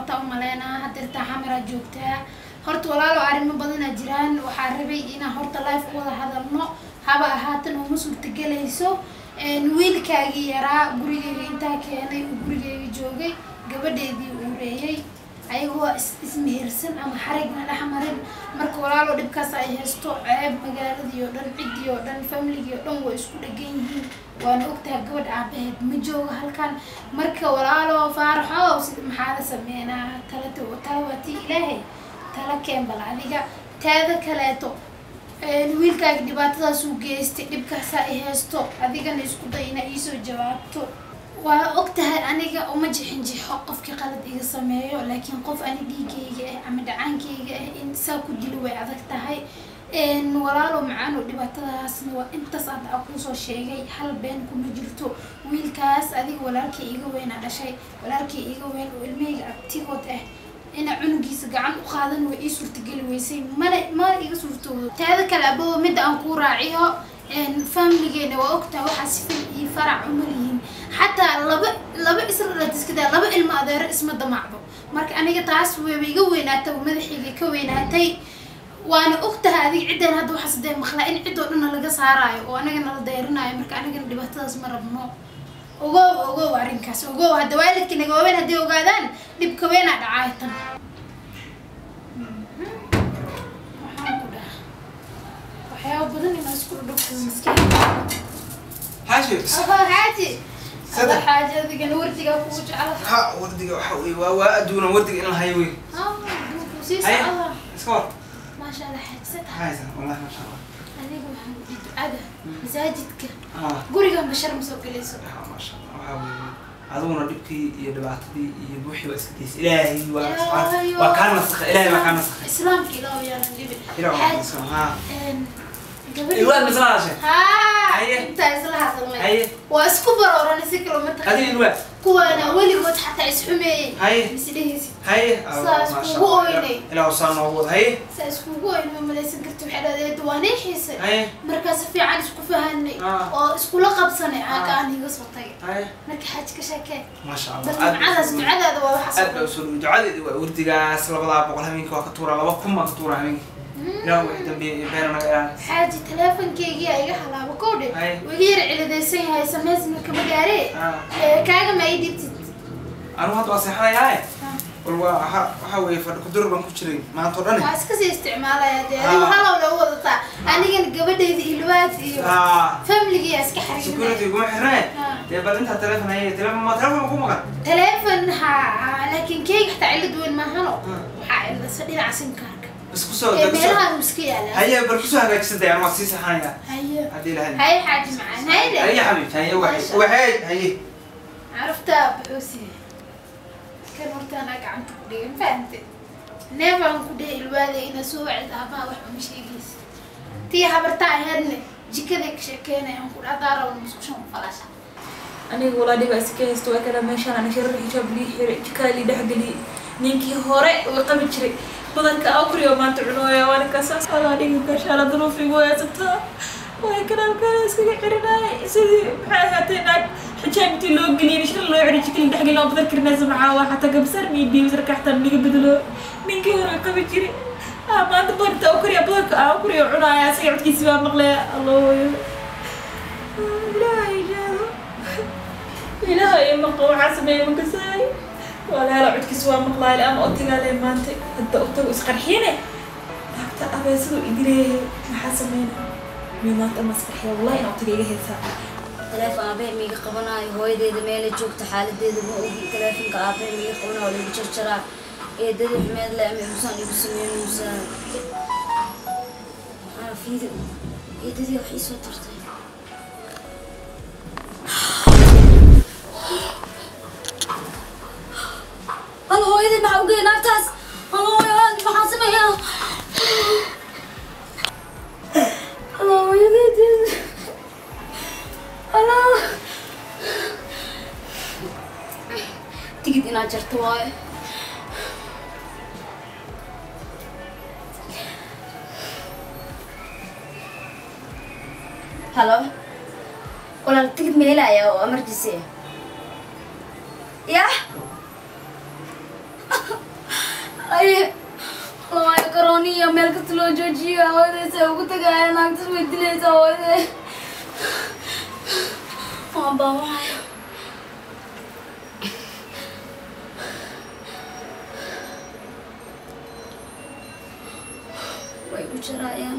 socotaa u maleynaa hadeertaa xamaraa joogtaa horta walaalo arrimo badanaa jiraan waxaa rabay inaan horta life ku wada hadalno haba ahaatan uma suurtagelayso wiilkaagii yaraa gurigeyga intaa keenay uu gurigeyga joogay gabadheedii uu reeyay ayagoo ismehersan ama xarigna dhex marin marka walaalo dhibkaas ay haysto ceeb magaaladii oo dhan ciddii oo dhan familigii oo dhan way isku dhegan yihiin waana ogtahay gabadh aabaheed ma joogo halkan marka walaalo faaraxo sida maxaa la sameynaa talata tala waa tii ilaahay tala keen bal adiga taada kaleeto wiilkaaga dhibaatadaas uu geystay dhibkaasa ay haysto adigana isku day ina iisoo jawaabto waa og tahay aniga uma jixinjixo qofkii qalad iga sameeyo laakiin qof ani dhiigayga ah ama dhacaankayga ah in saa ku dilo way adag tahay walaalo macaano dhibaatadaasna waa intaas aad a kuusoo sheegay hal been kuma jirto wiilkaas adiga walaalkay iga weynaa dhashay walaalkay iga weyn oo ilmahayga abtigood ah ina cunugiisa gacan u qaadan way ii suurtageli weysay mana mana iga suurtoodo taada kale ababa midda aan kuu raaciyo familigeena waa ogtahay waxaa sifil iyo farac uma lihiin xataa laba laba isladhiskadaa laba ilmo adeero isma damacdo marka aniga taas wayba iga weynaatay oo madaxayga ka weynaatay waana ogtahay adiga ciddan hadda waxaas dee maqlaa in cid oo dhanna laga saaraayo oo anagana la dayrinaayo marka anigana dhibaatadaas ma rabno ogow ogow arrinkaas ogow hadda waalidka naga waaweyn hadday ogaadaan dhibka weynaa dhacaay tan waxaan ku dhaha waxyaaba badan inaa isku dhudhubto maskaxda حاشي Aha, xaaji Saddex. Alla xaaji adigana wardigaa kugu jecla ها وردي waxa weey waa waa aduuna wardiga in la hayo weey Ah, duuku sii haye socda iska war maasha allah xaaji saddex haysan wallahi ma sha Allah aniga waxaan udhi ducada masaajidka ah gurigan bashar ma soo gelayso ma sha Allah waxa weey aduguna dhibkii iyo dhibaatadii iyo buuxii waa iska daysay ilaahay waa subxaan waa kaan nasakha ilaahay waa kaan nasakha islaamka ilaahu yaalan dhibin ilaahay waa kaan nasakha ha gabadhi ilwaad misla hadashay haa Haye. intaa isla hadalmay haye waa isku barooran si kalo ma adiga taqaan ilwaad kuwaana weligood xataa isxumeeyey haye misdhehaysid haye Saas ma sha kugu Allah oynay. ilaahu saan noogu wad haye saa iskugu oyn ma malaysan karti waxay dhahdeed waa nee xiisay haye markaa si fiican isku fahanay Ah. oo iskula qabsanay Ah. aaga aan iga soo tagay haye marka xaaj ka sheekee ma sha bal Allah ducadaas ducadaada waa aad baa waxaas usoo dhawi ducadeedi waa wardigaas labadaa boqol habeenkii waa ka tuuraa laba kun baan ka tuuraa habeenkii ilaahu wixii dambeeyay iyo beena naga ilaali xaaji teleefonkeygii aa iga halaabo kowdhe Haye. wiga yar ciladaysan yahay samaysna kama gaaree Ah. Ee, kaaga ma ii dhibtid anigu hadda waa seexanayaaye Ah. wal waa waxa waxa weeye fadhi kudur baan ku jiray maanta oo dhan waa iska sii isticmaalaya dee adigu Ah. halow lagu wadataa anigana gabadhayda ilwaad iyo ah familigiyaa iska security xariirinaya kuma xirnee Ah. dee bal intaa teleefon haye teleefon ma teleefon ma ku maqan teleefon ha laakiin keyga xataa cilad weyn maahano Ah. waxaa ciladasa dhinaca simkaarka bas kusoo ee kusoo meelaha uu iska yaalaa haye bal kusoo hagaajisantay anu waa sii seexanaya haye haddii ilahay haye xaaji macaan hayde haye xabiibti haye Masha waxay Allah. waxay haye caraftaa buxuusi kan horta anaa gacanta ku dhigay ma fahante neefaan ku dhihi ilwaada ina soo wacid aabaha wax uma sheegaysa tii habartaa aheedne jikaday ka sheekeynayaan ku dhadaa rawan musqushan u falasha aniga walaa dhiba iska haysto waa kada meeshaan ana sharar xijaab lii xiray jikaa lii dhexgeliyey ninkii hore uu qabi jiray badanka akriyo maanta cunooya waana kasaas walaa dhiga gashaala duruufigu haysataa way kanaalkaada iskaga cirinaay sidii maxay ahaatee naag xijaab intii loo geliyay shar loo xiray jikali dhexgelin oo badan karinaysa maxaa waa xataa gabsar miidiyo sarka xataa niga bedelo ninkii hore qabi jiray ah maanta badanka akriya badanka akriyo cunaaya isaga codkiisi baa maqlaya allooyo ilaahay jaado ilaahay maqa waxaa sameeyay makasaay walaala codkiisa waa maqlaay ama otigaale maanta hadda otagu isqarxiyane naagta abeesadu idileeyahay maxaa sameyna mi maanta ama isqarxiya wallahi in otiga iga haysaa teleefon aabee miiga qabanaayo hooyadeeda meela joogta xaaladeeda ma ogi teleefonka aabee miiga qabanaayo lagu jarjaraa eedada xumeed le ama musaan igu sameeyo musaan maxaa fiidi eedadii wax iisoo tartay hal hooyadii maxaa ugeey naagtaas hal hooyad maxaa sameeyaa hal hooyadeed Hello. Tigid inaad jarto waaye. Hello. Walaal tigid ma helaya oo emergency ah. Yah. hooye hooye karooniya meel kasta loo joojiyo hooyadaysa ugu tagaaya naagtas way dilaysaa hooyade waan baawacaya way u jaraayaan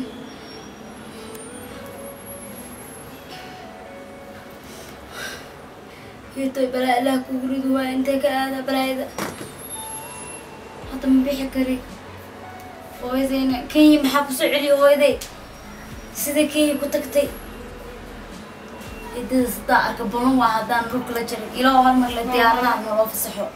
hitoy balaa ilaah kugu ridu waa intee ka aada balaayada hadda ma bixi kari hooyadayna kenya maxaa kusoo celiya hooyaday sida kenya ku tagtay ciddada sidaa arka balan waa haddaan dhulka la jarin ilaa hal mar le diyaaradaha naloo fasaxo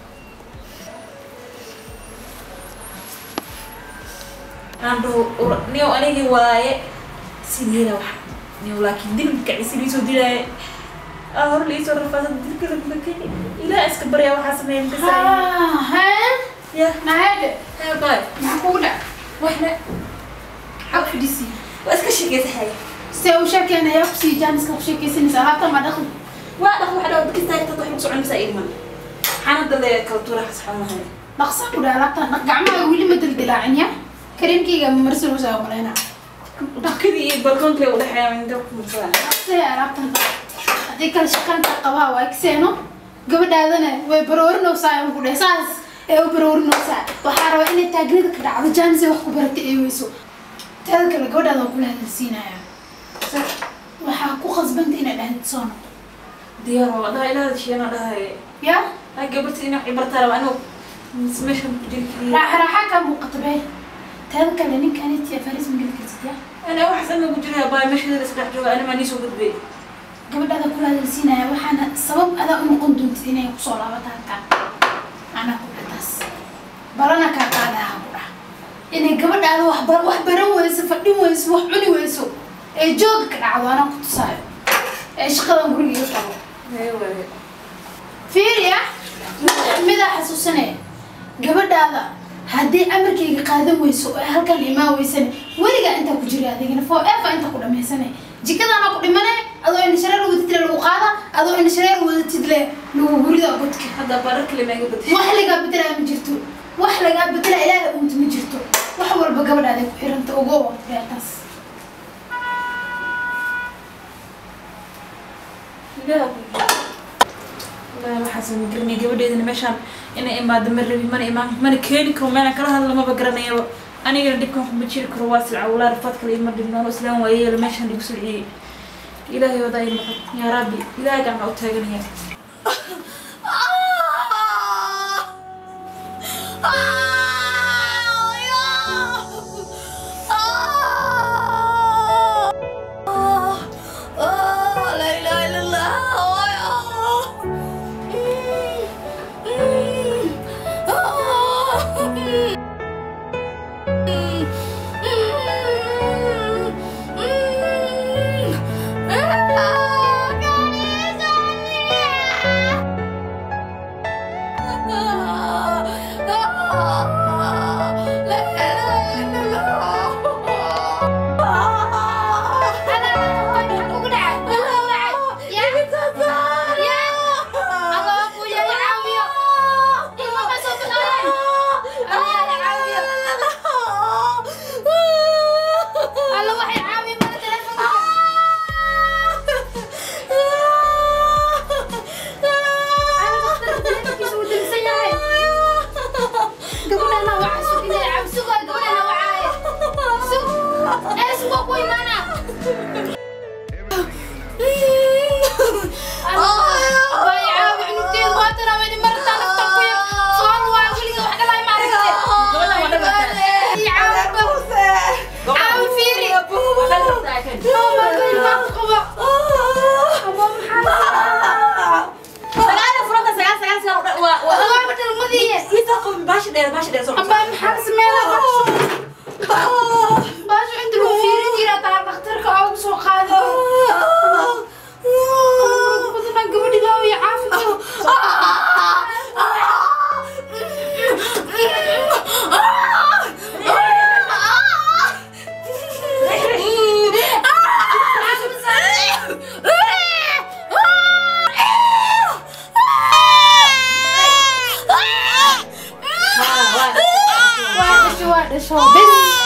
aan dhaho niyow anigii waaye sideeda wax niyow laakiin dilka kacisi liisoo dilaaye aa hor liisoo rafaasada dilka laguma keni ilaa iska baryaa waxaa sameeya makasaaya hee ya mahade hee baay maxaa kugu dhac waxna xag fadhisi waa iska sheekeysa haya see u sheekeynayaa kusii jaaniska ku sheekeysanaysaa laabta ma dhaqan waa dhaq wax dhaw dadka istaagta wax ku soconaysaa idman xanada le kala tuura xasxanahay dhaqsa ku dhaha laabta gacmaha weli ma dildilaacin ya kareemkayga ma marsanaysaa malaynaa dhakadii iyo balkoonka u dhexeeya inta ku mursaa see alaabtan haddii kale shaqaanta qabaa waa egseeno gabadhaadana way baroorinaysaa aan ku dhahay saas ee u baroorinaysaa waxaa rabaa inay taagnida ka dhacdo jaanis ay wax ku baratay ay weyso teeda kale gabadhaada waa kula hadalsiinaya waxaa ku khasbanta inay dhahdid soo noqo diyaar waa dhaha ilaa shiina dhahay ya ay gabartii inay cibartaa raba anigu meeshan ku jiri kariya raaxa raaxa kaa muuqata be teeda kale ninkan itiya faris ma geli kartid ya ana waxaas anaga ku jira baay meesha isdhex jooga anima nii soo gudbay gabadhaada kula hadalsiinaya waxaana sabab adaa u noqon doontid inay kusoo laabato halkaan anaa ku dhataas balana kaa qaadaha ku dhah inay gabadhaada wax bar wax baran weyso fadhin weyso wax cuni weyso ee jooga ka dhacdo anaa ku tusaayo ee shaqadan guriga iga qabo fiiriya midaa xasuusanaya gabadhaada haddii amarkayga qaadan weyso ee halkan imaan weysane weligaa intaa ku jira adigana for ever intaa ku dhamaysane jikadaana ku dhimane adoo indhashareer wadatid le lagu qaada adoo indhashareer wadatid le lagu gurida godka hadda barar kale ma iga badashay wax lagaa bedelaa ma jirto wax lagaa bedelaa ilaaha unta ma jirto wax walba gabadhaada ku xiranta ugo beertaas waxaas ma garanay gabadheedana meeshaan inay imaado ma rabi mana imaan mana keeni karo meelaan kala hadla maba garanayaba anigana dhibkan kuma jiri karo waa silca walaa rafaad kale ima dhibnoon islaan waayeela meeshaan dhigu sulciyey ilaahay wadaa i noqon yaa rabbi ilaahay gacma u taaganaya Ah! shoobiz